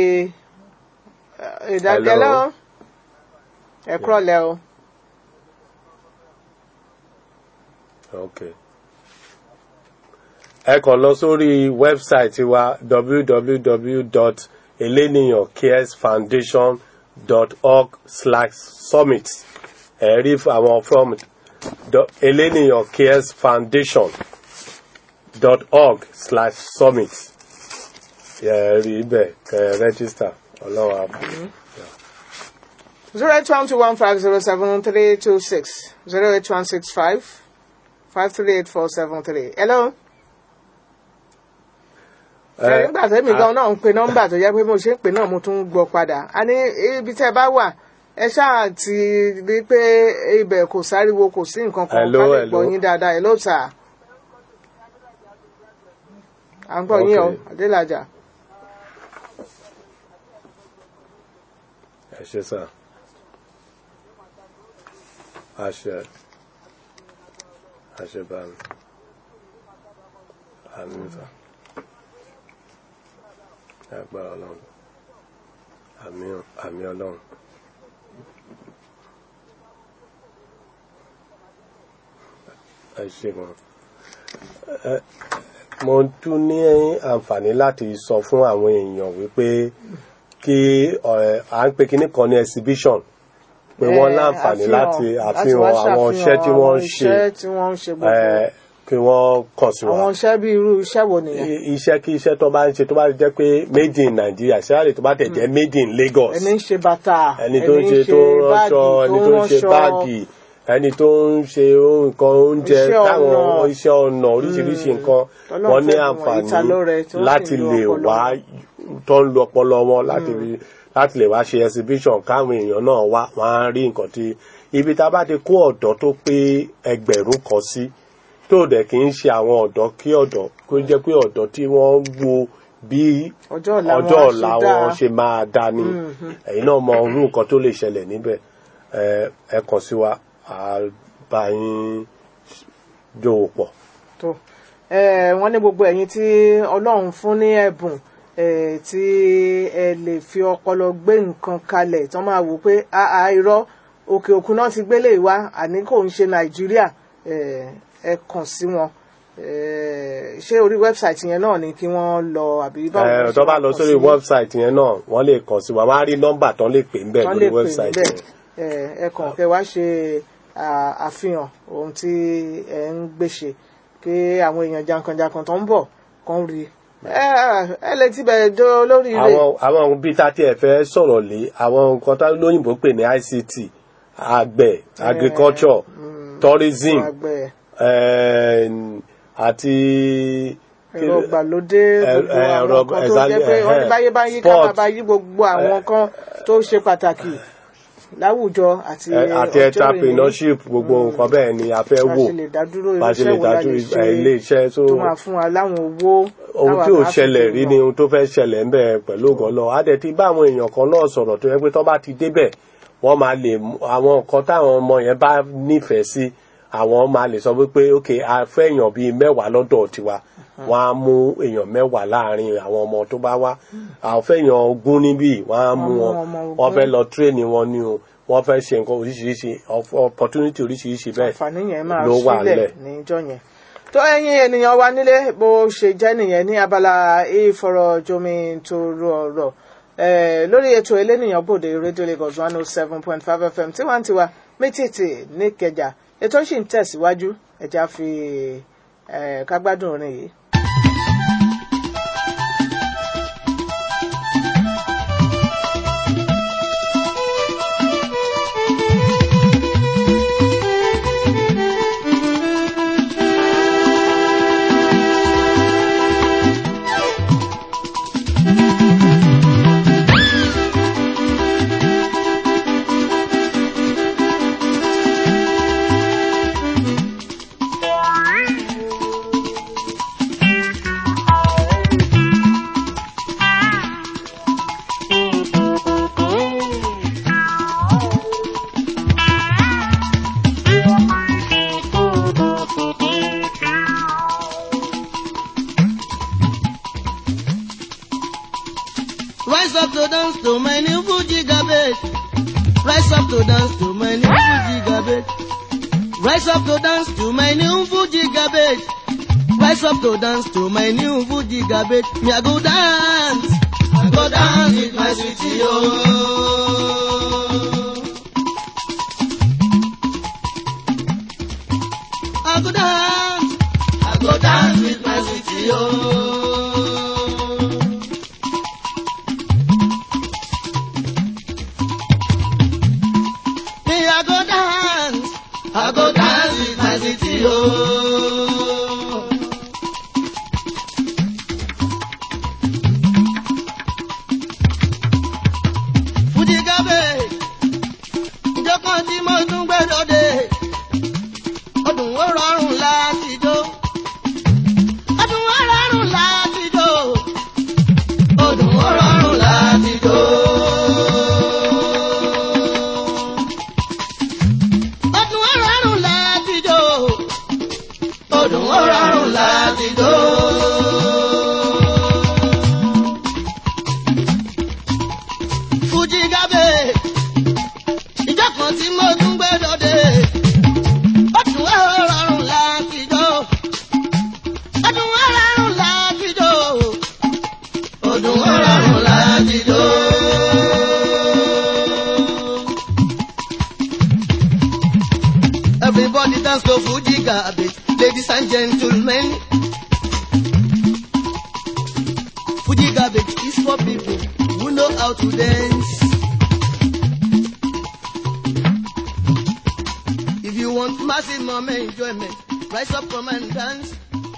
eh, ìdágẹ́lẹ́ o. ẹ kúrò lẹ́ o. ok ẹ kàn lọ sórí wẹ́bsáìtì wa www.eleniyancaresfoundation.org slash summit ẹ rí àwọn from do- eleniyan cares foundation dot org slash summit ẹ rí ibẹ̀ kẹ́ register ọlọ́run àbúrò. zero eight one two one five zero seven three two six zero eight one six five five three eight four seven three. hello. ẹ nígbà tẹ́mi gan náà ń pe nọ́mbà tó yẹ pé mo ṣe ń pè náà mo tún ń gbọ́ padà a ní ibi tẹ́ ẹ bá wà ẹ ṣáà ti rí pé ibẹ̀ kò sáriwo kò sí nǹkan kan Hello, ká lè hello. gbọ́ yín dáadáa hello sir. à ń gbọ́ yín o Okay. adélájà. ẹ ṣe sá àṣẹ àṣẹ báyìí àmì sá agbára ọlọ́run àmì àmì ọlọ́run ẹ ṣe gan ẹ mo tún ní àǹfààní láti sọ fún àwọn èèyàn wípé kí ẹ, à ń pe kinní kan ní exhibition pé wọ́n Eh, láǹfààní àfihàn, láti láti àfihàn wá àwọn iṣẹ́ tí wọ́n ń àwọn ṣe iṣẹ́ tí wọ́n ń ṣe gbogbo ẹ, kí wọ́n kàn sí wa àwọn iṣẹ́ bí irú iṣẹ́ wo nìyẹn I- iṣẹ́ kí iṣẹ́ tó bá ń ṣe tó bá jẹ́ pé made in Nigeria ṣáàlì tó bá tẹ̀ jẹ́ made in Lagos ẹni ń ṣe bàtà ẹni tó ń ṣe tó ń ránṣọ ẹni tó ń ṣe báàgì ẹni tó ń ṣe nǹkan oúnjẹ Iṣẹ́ táwọn ọnà. iṣẹ́ ọnà oríṣiríṣi nǹkan Tọ́lọ́run wọ́n ní fẹ́ fún wọn, ìtalọ́rẹ tí àǹfààní wọ́n sì láti ń lo lè ọpọlọ wá tó ń lo ọpọlọ wọn láti rí- láti lè wá ṣe exhibition káwọn èèyàn náà wá wọ́n á rí nǹkan tí ibi tá a bá ti kó ọ̀dọ́ tó pé ẹgbẹ̀rún kan sí tó dẹ̀ kì í ṣe àwọn ọ̀dọ́ kí ọ̀dọ́ kó jẹ́ pé ọ̀dọ́ tí wọ́n wo bí ọjọ́ ọ̀la ọjọ́ wọn á ọ̀la ṣe dáa. wọn ṣe máa dá ní ẹ̀yin náà mọ orú nǹkan tó lè ṣẹlẹ̀ níbẹ̀ ẹ ẹ kàn sí wa á bá yín jòwò pọ̀. tó ẹ wọ́n ní gbogbo ẹ̀yin tí Ọlọ́run fún ní ẹ̀bùn ẹ tí ẹ lè fi ọpọlọ gbé nǹkan kalẹ̀ tó máa wò pé àà irọ́ òkè òkun náà ti gbélé ìwá àní kò ń ṣe Nàìjíríà ẹ ẹ kàn sí wọn ẹ ṣé orí wẹ́bsáìtì yẹn náà ni kí wọ́n lọ àbí báwo ẹ ni wọ́n tó ṣe bá máa lọ kàn sórí sí wẹ́bsáìtì yẹn náà wọ́n lè kàn sí wa wọ́n á rí nọ́mbà tán lè pè ń bẹ̀ wọ́n lè lórí pè wẹ́bsáìtì níbẹ̀ yẹn. ẹ ẹ kàn kẹ́ wá ṣe à, àfihàn ohun tí ẹ ń gbéṣe kí àwọn èèyàn jankan-jankan tó ń bọ̀ kàn rí ẹ ẹ lè ti bẹ̀rẹ̀ dó lórí rẹ̀ àwọn àwọn bí tá a tiẹ̀ fẹ́ sọ̀rọ̀ lé àwọn nǹkan tá lóyìnbó pè ní ICT àgbẹ̀ agriculture tourism àgbẹ̀ eh, àti ẹ̀rọ ìgbàlódé ẹ- gbogbo ẹ- àwọn ẹ̀rọ- nǹkan tó jẹ́ pé exactly, wọ́n ní eh, báyé báyé ká máa sport. bá yí gbogbo àwọn nǹkan tó ṣe pàtàkì láwùjọ àti ẹ- àti ọjọ́ ìní. entrepreneurship gbogbo nǹkan bẹ́ẹ̀ ni a fẹ́ bá wò ṣe lè dádúró bá ṣe iṣẹ́ lè wo la dájú lè ṣe ilé iṣẹ́ tó tó máa fún wa láwọn owó ohun táwa tí ò máa fi ṣẹlẹ̀ rí lọ. ni ohun tó fẹ́ ṣẹlẹ̀ ń bẹ̀ pẹ̀lú ògùn lọ á dẹ̀ ti bá àwọn èèyàn kan náà sọ̀rọ̀ tó yẹ pé tó bá ti débẹ̀ wọ́n máa lè mú- àwọn nǹkan táwọn ọmọ yẹn bá nífẹ̀ẹ́ sí àwọn máa lè sọ wípé ok a fẹ́ èèyàn bíi mẹ́wàá lọ́dọ̀ tiwa wọ́n á mú èèyàn mẹ́wàá láàrin àwọn ọmọ tó bá wá àwọn fẹ́ èèyàn ogún níbí wọ́n á mú Wọ́n mú wọn ọmọ ogún. wọ́n fẹ́ lọ tírèènì wọn ní o wọ́n fẹ́ ṣe nǹkan oríṣiríṣi opportunity oríṣiríṣi bẹ́ẹ̀ àǹfààní yẹn máa ló wà sílẹ̀ ńlẹ̀. níjọ́ yẹn tó ẹ̀yin ènìyàn wa nílé bó ṣe jẹ́ nìyẹn ní abala ìfọ̀rọ̀jomi toro ọ̀rọ̀ eh, lórí ètò elénìyàn bòde rédíò Lagos one oh seven point five FM tiwantiwa mítìtì níkẹjà ètò sì ń tẹ̀síwájú ẹ̀já fi eh, kágbádùn orin yìí. Thank Rise up to dance to my new Fuji garbage. Rise up to dance to my new Fuji garbage. Rise up to dance to my new Fuji garbage. Rise up to dance to my new Fuji garbage. Me I go dance. I go dance with my sweetie oh. I go dance. I go dance with my sweetie oh. Me I go dance. I go dance with my sweetie oh. Fuji gabe, ìjọ kan tí mo tún gbẹ́dọ̀ dé, ọdún ó rọrùn láti jó. Ọdún ó rọrùn láti jó. Ọdún ó rọrùn láti jó. Ọdún ó rọrùn láti jó. Ọdún ó rọrùn láti jó. Fuji gabe, ìjọ kan tí mo tún gbẹ́dọ̀ dé. Ọdún ó rọrùn láti jó. Ọdún ó rọrùn láti jó. Ọdún ó rọrùn láti jó. Everybody dance to Fuji garbage, ladies and gentlemen. Fuji garbage is for people who know how to dance. If you want maximum enjoyment, rise up, come and dance.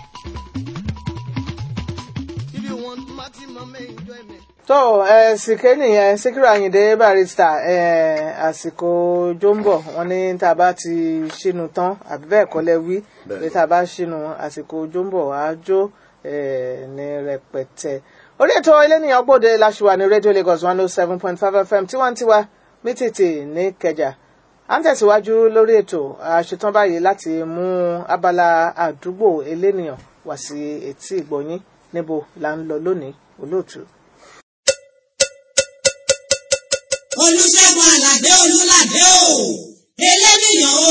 If you want maximum enjoyment. tó ẹ sìké nìyẹn síkírù àyìndé barista ẹ àsìkò jombo wọn ní tá a bá ti ṣínú tán àbí bẹ́ẹ̀ kọ́ lẹ wí Bẹ́ẹ̀. pé tá a bá ṣínú àsìkò jombo á jó ẹ ní rẹpẹtẹ orí ètò eléníyàn gbòde láṣùwà ní radio lagos one oh seven point five fm tiwantiwa mítìtì ní kẹjà à ń tẹ̀síwájú lórí ètò àṣetán báyìí láti mú abala àdúgbò eléníyàn wá sí etí ìgbọ̀nyín níbo là ń lọ lónìí olóòtú. olùṣègùn àlàdé olùlàdé o eléníyàn o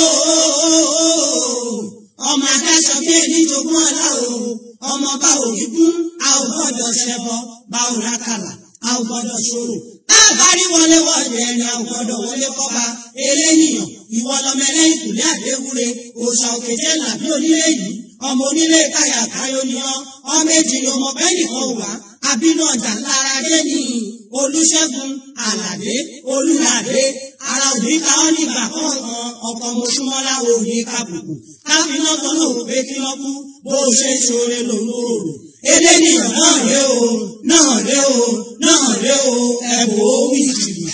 ọmọ adáṣọ bí ẹni jogún ọlá o ọmọ bá òyìnbún a ò gbọ́dọ̀ ṣẹbọ bá ò rákàlà a ò gbọ́dọ̀ ṣòro àbárí wọlé wọlé ẹni a ò gbọ́dọ̀ wọlé kọba eléníyàn ìwọ lọmọ ẹlẹ́yìn kùlé àdéwúre òòṣà òkèjẹ làbí onílé yìí ọmọ onílé káyà káyọ ni ọ ọmọ èjì ni ọmọ bẹ́ẹ̀ nìkan wà àbínú ọjà lára dé ní olùṣègùn àlàdé olùlàdé ara òní ká ọ nígbà kọ̀ọ̀kan ọkọ̀ mọ̀ṣúmọ́lá òní kàbùkù káfíná tó náà wò pé kí wọ́n kú bó o ṣe ń ṣoore lòun ò rò eléníyàn náà ré o náà ré o náà ré o ẹ̀bùn ó wí jìbìtì.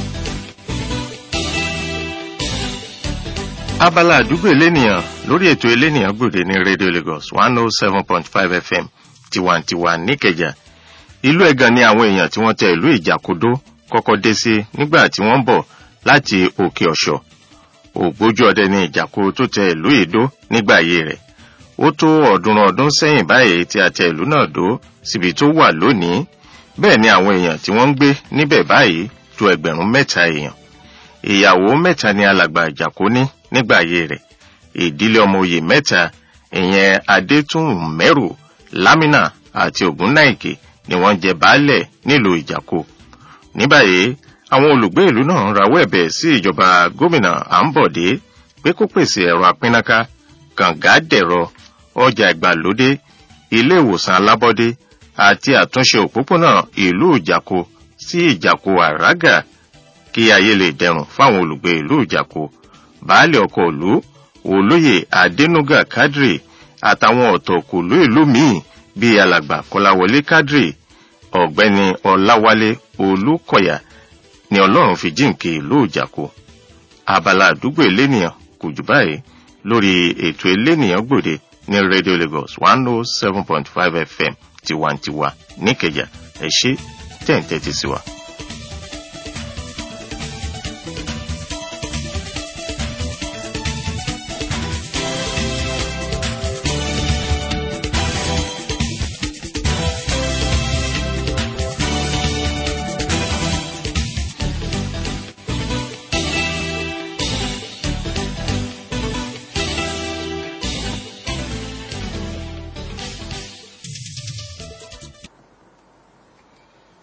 abala àdúgbò elénìyàn lórí ètò elénìyàn gbòde ní radio lagos one oh seven point five fm tiwantiwa níkẹjà ìlú ẹ̀gàn ni àwọn èèyàn tí wọ́n tẹ ìlú ìjàkodó kọ́kọ́ dé sí nígbà tí wọ́n ń bọ̀ láti òkè ọ̀ṣọ́ ògbójú ọdẹ ní ìjàkó tó tẹ ìlú ìdó nígbà ayé rẹ̀ ó tó ọ̀ọ́dúnrún ọdún sẹ́yìn báyìí tí a tẹ ìlú náà dó síbi tó wà lónìí bẹ́ẹ̀ ni àwọn èèyàn tí wọ́n ń gbé níbẹ̀ báyìí tó ẹgbẹ̀rún mẹ́ta èèyàn ìyàwó mẹ́ta ni alàgbà ìjàkó ní nígbà ayé rẹ̀ ìdílé ọmọ oyè mẹ́ta ìyẹn adétúnmẹ́rù lámínà àti ògúnnáìkè ni wọ́n jẹ baálẹ̀ nílùú ìjàkó ní báyìí àwọn olùgbé ìlú náà ń rawọ́ ẹ̀bẹ̀ sí ìjọba gómìnà àǹbọ̀dé pé kó pèsè ẹ̀rọ apínnáká kànga dẹ̀rọ ọjà ìgbàlódé ilé ìwòsàn alábọ́dé àti àtúnṣe òpópónà ìlú ìjàkó sí ìjàkó àràgà kí ayé lè dẹrùn fáwọn olùgbé ìlú ìjàkó baálé ọkọ ìlú olóyè adẹnuga kadri àtàwọn ọ̀tọ̀kùlú ìlú míì bíi alàgbà kọláwọlé kadri ọ̀gbẹ́ni ọláwálé olùkọ̀yà ni ọlọ́run fi jíǹkì ìlú ìjàkó abala àdúgbò elénìyàn kò jù báyìí lórí ètò elénìyàn gbòde ní radio lagos one oh seven point five fm tiwantiwa níkẹjà ẹ ṣe tẹ̀ǹtẹ̀tì sí wa.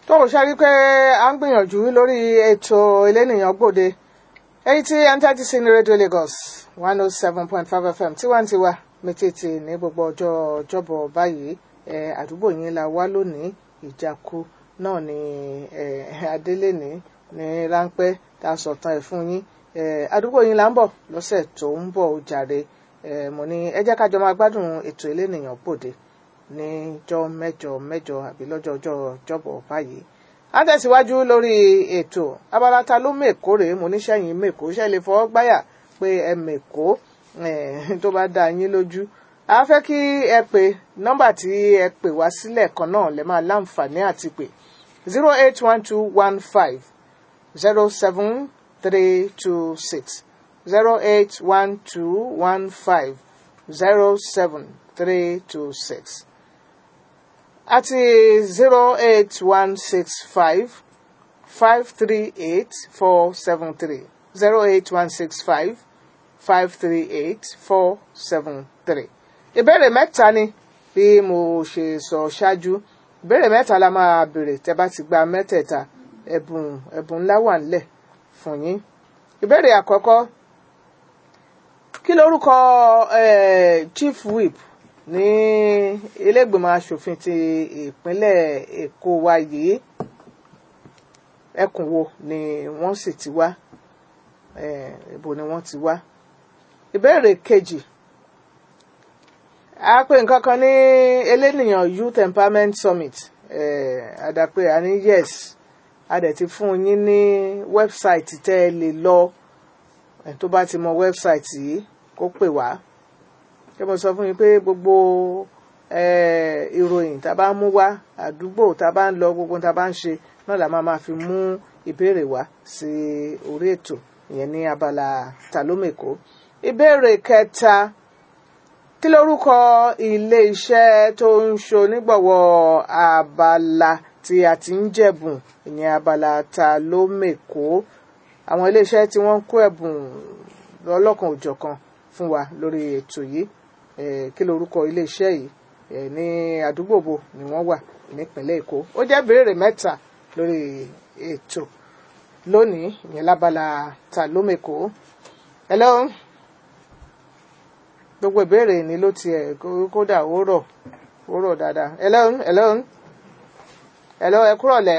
tó o ṣe rí pé a ń gbìyànjú lórí ètò elénìyàn gbòde èyí tí ẹ̀ ń tẹ́tí sí ní rédíò Lagos one oh seven point five FM tiwantiwa méjèèjì ní gbogbo ọjọ́ ọjọ́bọ̀ báyìí ẹ̀ àdúgbò yín la wá lónìí ìjàkú náà ni ẹ̀ adélèní ní ráńpẹ́ tá a sọ̀tàn ẹ̀ fún yín ẹ̀ àdúgbò yín là ń bọ̀ lọ́sẹ̀ tó ń bọ̀ ó jàre ẹ̀ mo ní ẹ jẹ́ ká jọ máa gbádùn ètò elénìyàn gbòde níjọ́ mẹ́jọ mẹ́jọ àbí lọ́jọ́ ọjọ́ ọjọ́bọ̀ báyìí a tẹ̀síwájú lórí ètò abala ta ló mèkó rèé mo níṣẹ́yìn mèkó ṣe lè fọwọ́ gbáyà pé ẹ mèkó tó bá dá yín lójú a fẹ́ kí ẹ pè nọ́mbà tí ẹ pè wá sílẹ̀ kan náà lè máa láǹfààní àti pè zero eight one two one five zero seven three two six zero eight one two one five zero seven three two six àti zero eight one six five five three eight four seven three zero eight one six five five three eight four seven three. ìbéèrè mẹ́ta ni bí mo ṣe sọ ṣáájú ìbéèrè mẹ́ta la máa béèrè tẹ́ bá ti gba mẹ́tẹ̀ẹ̀ta ẹ̀bùn ẹ̀bùn ńlá wà ńlẹ̀ fún yín. ìbéèrè àkọ́kọ́ kí lorúkọ chief whip ní ilégbèmọ̀ asòfin ti ìpínlẹ̀ èkó wa yìí ẹkùn wo ni wọ́n sì ti wá ibo ni wọ́n ti wá ìbéèrè kejì a pè nǹkan kan ní elénìyàn youth empowerment summit àdàpè àní yes a dẹ̀ ti fún yín ní wẹ́bsáìtì tẹ́ ẹ lè lọ tó bá ti mọ wẹ́bsáìtì yìí kó pè wá ṣé mo sọ fún yín pé gbogbo ìròyìn tá a bá mú wá àdúgbò tá a bá ń lọ gbogbo tá a bá ń ṣe náà la máa máa fi mú ìbéèrè wá sí orí ètò ìyẹn ní abala tàlómèkó ìbéèrè kẹta kí lorúkọ ilé iṣẹ́ tó ń ṣonígbọ̀wọ́ abala tí a ti ń jẹ̀bùn ìyẹn abala tàlómèkó àwọn ilé iṣẹ́ tí wọ́n ń kó ẹ̀bùn lọ́lọ́kan òjọ̀kan fún wa lórí ètò yìí kí lorúkọ iléeṣẹ́ yìí ní àdúgbò bo ni wọ́n wà nípínlẹ̀ èkó ó jẹ́ béèrè mẹ́ta lórí ètò lónìí ìyẹn lábala ta lómèkó hello gbogbo ìbéèrè ni ló tiẹ̀ kódà ó rọ̀ ó rọ̀ dáadáa hello hello hello ẹ kúrọ̀lẹ́.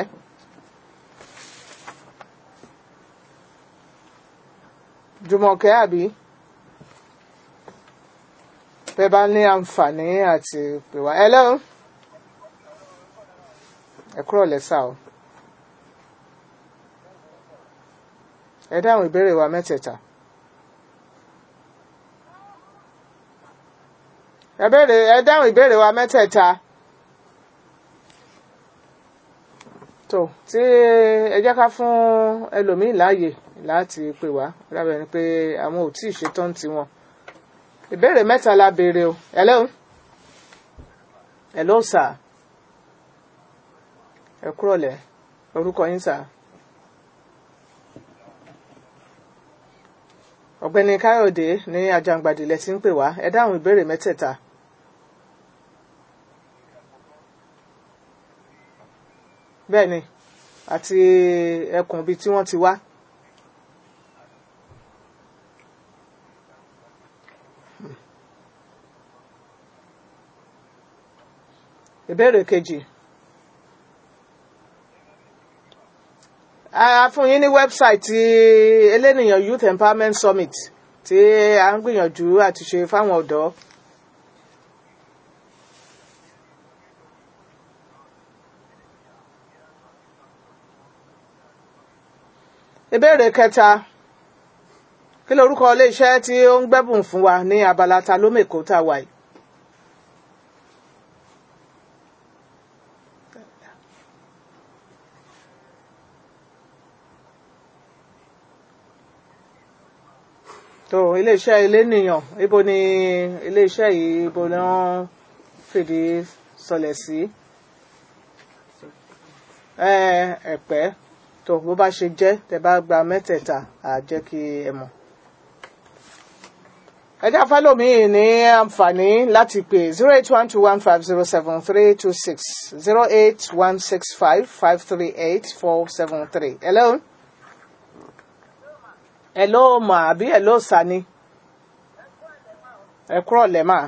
jùmọ̀kẹ́ àbí bẹ́ẹ̀ bá ní àǹfààní àti pè wá hello ẹ kúrò lẹ́sà o ẹ dáhùn ìbéèrè wa mẹ́tẹ̀ẹ̀ta ẹ béèrè ẹ dáhùn ìbéèrè wa mẹ́tẹ̀ẹ̀ta tó tí ẹ jẹ́ ká fún ẹlòmíì láàyè láti pè wá rábẹ̀ ni pé àwọn ò tí ì ṣetán tiwọn ìbéèrè mẹ́ta la béèrè o hello hello sir ẹ kúrọ̀lẹ́ orúkọ yín sir ọ̀gbẹ́ni káyọ̀dé ní ajangbàdì lẹ ti ń pè wá ẹ dáhùn ìbéèrè mẹ́tẹ̀ẹ̀ta. bẹ́ẹ̀ni àti ẹkùn ibi tí wọ́n ti wá. ìbéèrè kejì a fún yín ní wẹ́bsáìtì elénìyàn youth empowerment summit tí a ń gbìyànjú àti ṣe fáwọn ọ̀dọ́. ìbéèrè kẹta kí lorúkọ iléeṣẹ́ tí ó ń gbẹ́bùn fún wa ní abala ta ló mèkó tá a wà yìí. tó iléeṣẹ́ elénìyàn ibo ni iléeṣẹ́ yìí ibo ni wọ́n fìdí sọlẹ̀ sí ẹ̀pẹ́ tó bó bá ṣe jẹ́ tẹ́ bá gba mẹ́tẹ̀ẹ̀ta á jẹ́ kí ẹ mọ̀. ẹjẹ́ afálòmíì ní àǹfààní láti pè zero eight one two one five zero seven three two six zero eight one six five five three eight four seven three. hello. hello mà àbí hello sani. ẹ kúrọ̀ lẹ́ mà.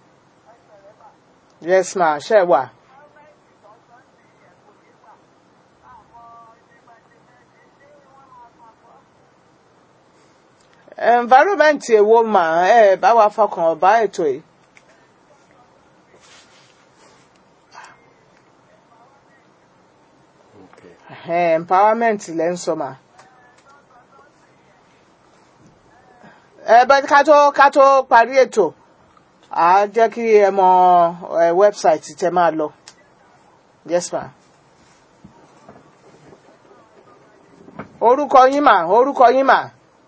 yes ma ṣe wà. environment èwo mà ẹ bá wa fọkàn bá ètò yìí. Okay. Eh, empowerment lẹ́ ń sọ mà. ẹ bẹ́ ká tó ká tó parí ètò à á jẹ́ kí ẹ mọ ẹ wẹ́bsáìtì tẹ máa lọ. yes ma. orúkọ yín mà orúkọ yín mà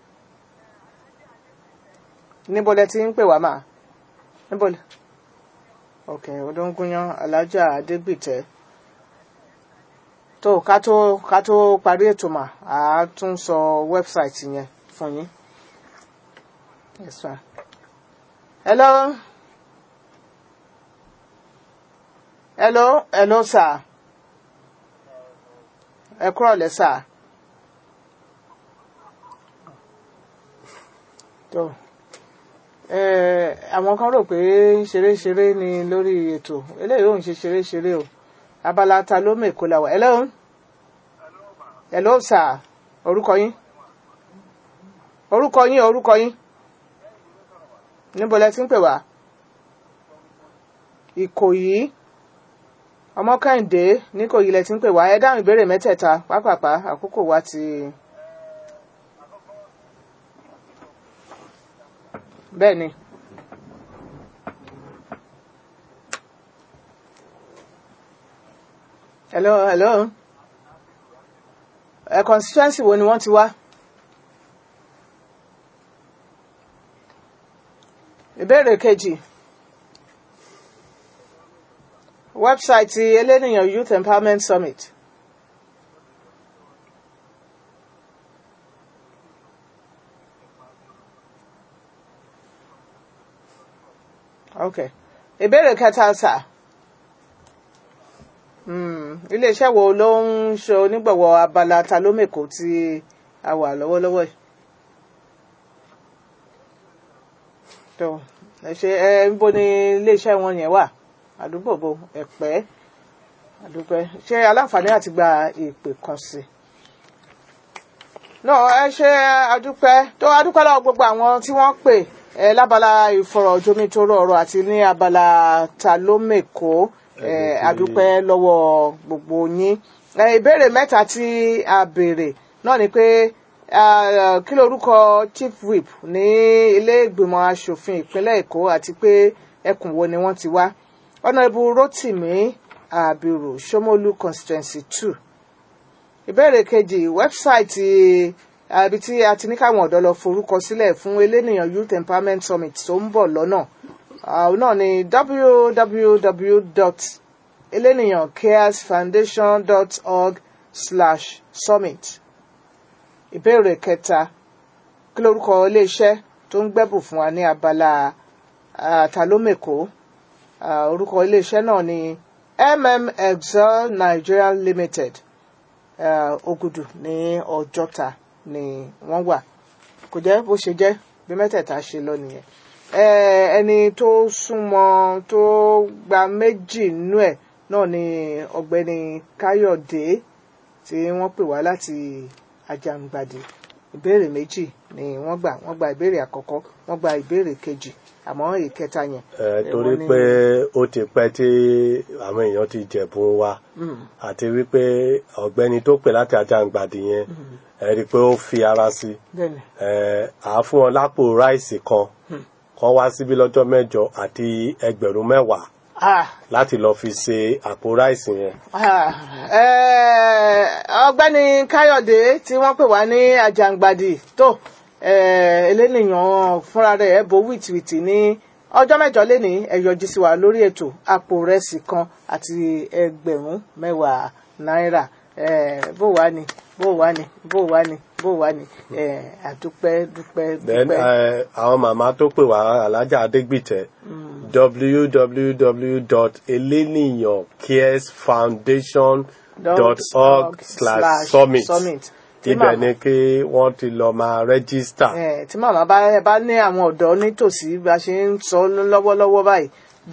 níbo lẹ ti ń pè wá mà níbo lẹ ok odóńgúnyán alájà adégbìtẹ tó ká tó ká tó parí ètò mà á tún sọ wẹ́bsáìtì yẹn fún yín yes ma hello hello hello sir ẹ kúrọ̀ lẹ́ sir. tó eh, àwọn kan rò pé ṣeré-ṣeré ni lórí ètò eléyìí ò ń ṣe ṣeré-ṣeré o abala ta ló mèkó la wà hello hello sir orúkọ yín orúkọ yín orúkọ yín níbo lẹ ti ń pè wá ìkòyí ọmọkẹ́hìndé níkòyí lẹ ti ń pè wá ẹ dáhùn ìbéèrè mẹ́tẹ̀ẹ̀ta pápápá àkókò wa ti. bẹ́ẹ̀ ni. hello hello ẹ constituency wo ni wọ́n ti wá. ìbéèrè kejì wẹ́bsáìtì elénìyàn youth empowerment summit. okay ìbéèrè kẹta sà Hmm, iléeṣẹ́ wo ló ń ṣe onígbọ̀wọ́ abala ta ló mèkó tí a wà lọ́wọ́lọ́wọ́ yìí tó ẹ ṣe ẹ níbo ni iléeṣẹ́ wọn yẹn wà àdúgbò bo ẹ̀pẹ́ àdúpẹ́ ṣé aláǹfààní àti gba ìpè kan sí i náà ẹ ṣe adúpẹ́ tó adúpẹ́ lọ́wọ́ gbogbo àwọn tí wọ́n pè ẹ lábala ìfọ̀rọ̀jomitoro ọ̀rọ̀ àti ní abala ta ló mèkó ẹ adúpẹ́ lọ́wọ́ gbogbo yín ẹ ìbéèrè mẹ́ta tí a béèrè náà ni pé ah, kí lorúkọ chief whip ní ilé ìgbìmọ̀ asòfin ìpínlẹ̀ èkó àti pé ẹkùn wo ni wọ́n ti wá ọ̀nàbù rotimi abiru shomolu constituency two ìbéèrè kejì wẹ́bsáìtì àbí tí a ti ní káwọn ọ̀dọ́ lọ forúkọ sílẹ̀ fún elénìyàn youth empowerment summit tó ń bọ̀ lọ́nà àwọn náà ni www.eleniyancaresfoundation.org slash summit ìbéèrè kẹta kí lórúkọ iléeṣẹ́ tó ń gbẹ́bù fún wa ní abala ah, talómèkó Ah, orúkọ iléeṣẹ́ náà ni mm excel nigeria limited uh, Ògùdù ní Ọjọ́ta ni wọ́n wà kò jẹ́ bó ṣe jẹ́ bí mẹ́tẹ̀ẹ̀ta ṣe lọ nìyẹn Eh, ẹni tó súnmọ́ tó gba méjì nínú ẹ̀ náà ni ọ̀gbẹ́ni Káyọ̀dé tí wọ́n pè wá láti Àjàǹgbàdì ìbéèrè méjì ni wọ́n gbà wọ́n gba ìbéèrè àkọ́kọ́ wọ́n gba ìbéèrè kejì àmọ́ ìkẹta yẹn. ẹ eh, torí wọ́n ní- pé ó ti pẹ́ tí àwọn èèyàn ti jẹ̀bùn wa àti wípé ọ̀gbẹ́ni tó pè láti Àjàǹgbàdì yẹn ẹ rí i pé ó fi ara sí i bẹ́ẹ̀ni ẹ à á fún wọn lápò ráìsì kan kan wá síbí lọ́jọ́ mẹ́jọ àti ẹgbẹ̀rún mẹ́wàá ah láti lọ fi ṣe àpò ráìsì yẹn Ah, eh, ọ̀gbẹ́ni káyọ̀dé tí wọ́n pè wá ní àjàǹgbàdì tó eh, elénìyàn fúnra rẹ̀ ẹ̀ bo wìtìwìtì ní ọjọ́ mẹ́jọ léni ẹ yọjú sí wa lórí ètò àpò rẹsì kan àti ẹgbẹ̀rún mẹ́wàá náírà Eh, bó wàá ni bó wà ní bó wà ní bó wà ní ẹ àdúpẹ́ dúpẹ́ then dúpẹ́. eh, àwọn màmá tó pè wá alájà adégbìtẹ www.eleniyancaresfoundation.org slash summit Tí ibẹ̀ màmá- ni kí wọ́n ti lọ máa rẹ́gísítà. Eh, tí màmá bá ẹ bá ní àwọn ọ̀dọ́ nítòsí bá ṣe ń sọ lọ́wọ́lọ́wọ́ báyìí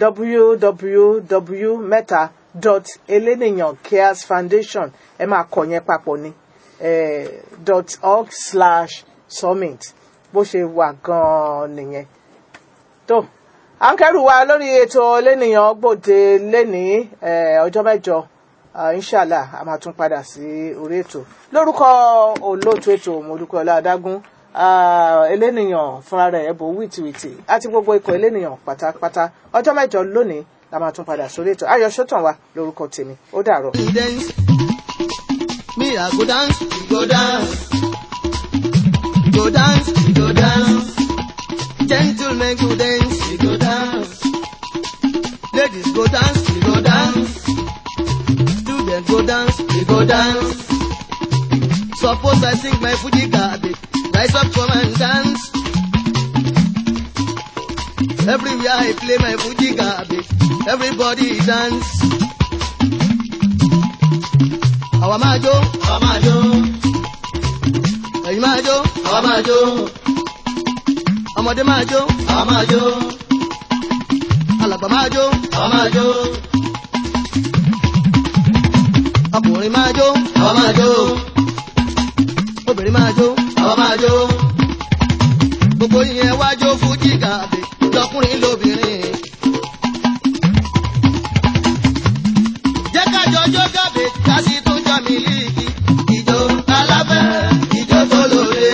www mẹ́ta dot eleniyan cares foundation ẹ máa kọ yẹn papọ̀ ni eh, dot org slash summit bó ṣe wà gan-an nìyẹn tó à ń kẹ́rù wa lórí ètò elénìyàn gbòde lénìí eh, ọjọ́ mẹ́jọ ah, inshallah a máa tún padà sí orí ètò lórúkọ olóòtú ètò mọ̀dúkọ̀ọ́lá adágún ah, elénìyàn fúnra rẹ̀ ẹ̀bùn wìtìwìtì àti gbogbo ikọ̀ elénìyàn pátápátá ọjọ́ mẹ́jọ lónìí la máa tún padà sórí ètò ayọ̀ sọ́tàn wa lórúkọ tèmi ó dàrọ̀. you dance. Me, I go dance, you go dance. You go dance, you go dance. Gentlemen go dance, you go dance. Ladies go dance, you go dance. Students go dance, you go dance. Suppose I sing my Fuji garbage, rise up, come and dance. Everywhere I play my Fuji garbage, everybody dance. àwa máa jó àwa máa jó ẹ̀yin máa jó àwa máa jó ọmọdé máa jó àwa máa jó alàgbà máa jó àwa máa jó ọkùnrin máa jó àwa máa jó obìnrin máa jó àwa máa jó gbogbo yẹn wá jó fújì gàbé lọkùnrin lóbìnrin. jẹ́ ká jọjọ́ gàbé ká sì tún jọ mílíkì ìjó aláfẹ́ ìjó tó lóore.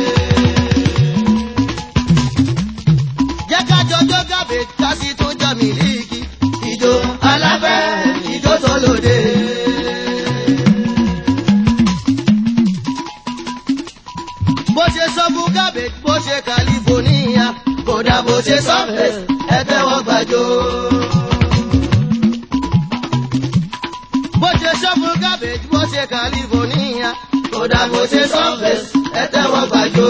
jẹ́ ká jọjọ́ gàbé ká sì tún jọ mílíkì ìjó aláfẹ́ ìjó tó lóore. bó ṣe sọ fún gàbé bó ṣe california kódà bó ṣe sọ fẹ́ ẹ tẹ́wọ́ gbàjọ́. bó ṣe ṣọ́fù cabbage bó ṣe california kódà bó ṣe surface ẹ tẹ́wọ́ gbàjọ́.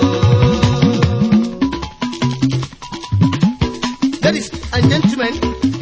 ladies and gentlemen